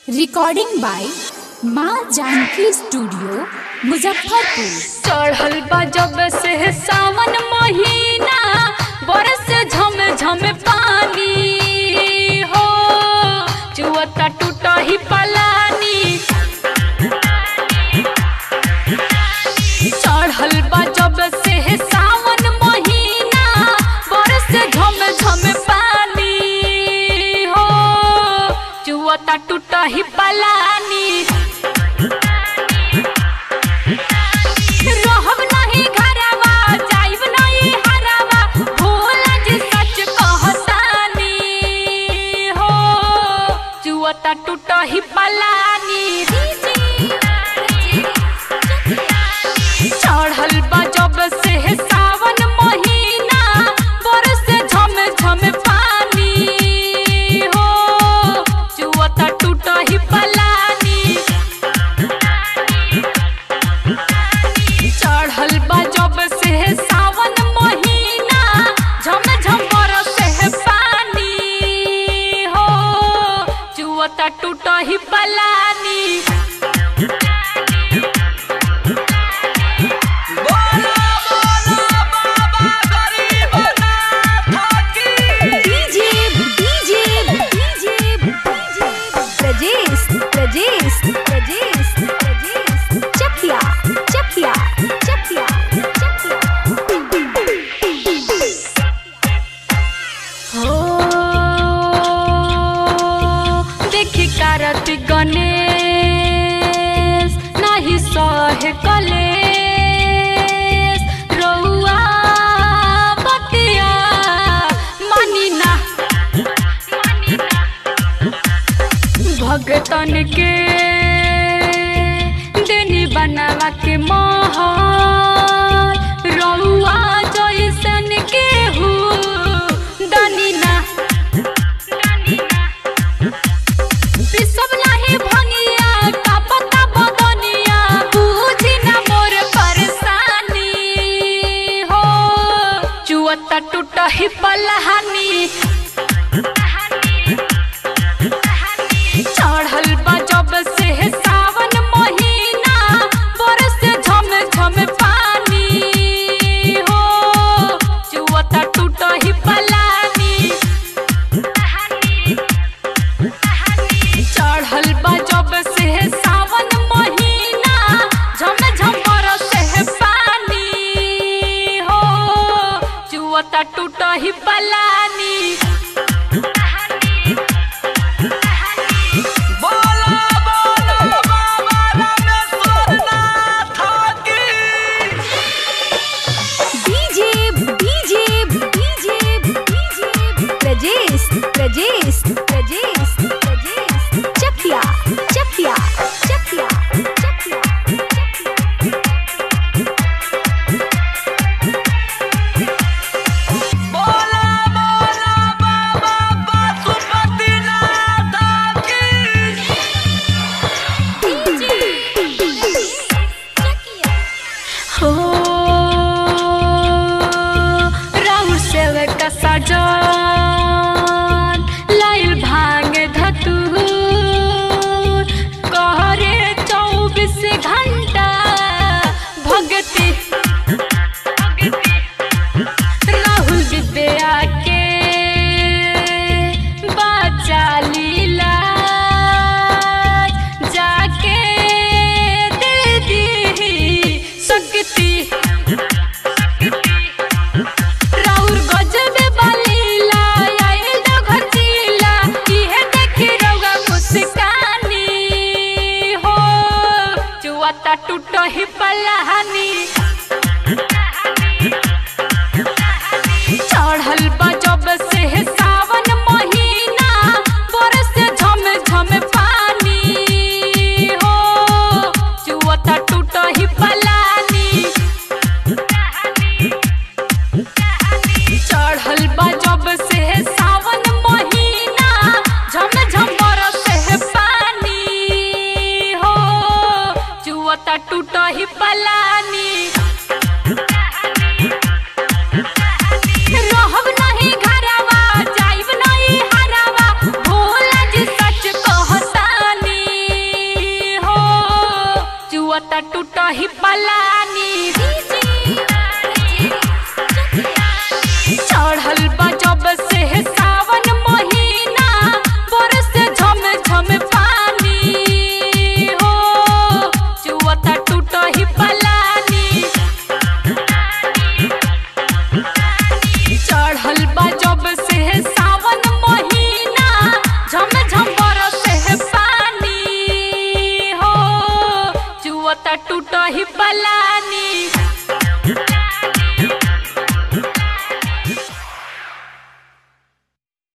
recording by माँ Janaki studio Muzaffarpur चढ़ल बा जब से सावन महीना बरस झम झम पानी हो चुअता टूटा ही पलानी चढ़ल बा जब से सावन महीना बरस झम झम पानी हो चुअता टूटा ही पलानी रहब नहीं घरवा जाइब नहीं हरवा भोला जी सच कहतानी हो जुअता टूट ही पलानी चढ़ल बा जब से सावन महीना बरस झम झम पानी हो जुअता टूट ही पलानी चढ़ल बा जब से सावन महीना झम झम बरसे पानी हो जुअता टूट ही पलानी DJ DJ DJ Prajesh Prajesh Prajesh Prajesh Chakiya Chakiya Chakiya Chakiya हो देखी कारत गणेश नाही सहे कलेश रउआ बतिया मानी ना भगतन के देनी बनावा के महल रउआ जैसन के हु दानी ना पिसब नाही भंगिया का पता बदनिया बुझी ना मोर परेशानी हो चुअता टूट ही पलहानी चढ़ल बा जब से सावन महीना बरस झम झम पानी हो चुअता टूट ही पलानी चढ़ल बा जब से सावन महीना झम झम बरसे पानी हो चुअता टूट ही पलानी DJ DJ DJ DJ Prajesh Prajesh Prajesh Prajesh Chakiya Chakiya Chakiya Chakiya हो राहुल सेवक का साजन लाइल भांग धतूर कहरे चौबीस घंटा भगती राहुल विद्या के बाचा लीला जाके दे दी शक्ति राउर गजबे बलीला आइल दो घचीला इहे देखी रउआ मुस्कानी हो जुआता टूट ही पलानी चढ़ल बा जब से सावन महीना बरस झम झम पानी हो जुआता टूट ही पलानी चढ़ल बा जब से सावन महीना झम झम बरसे पानी हो जुअता टूट ही पला चुअता टूट ही पलानी चढ़ल बा जब से सावन महीना बरस झम झम पानी हो चुअता टूट ही पलानी चढ़ल बा जब से सावन महीना झम झम बरस पानी हो चुअता टूट ही पलानी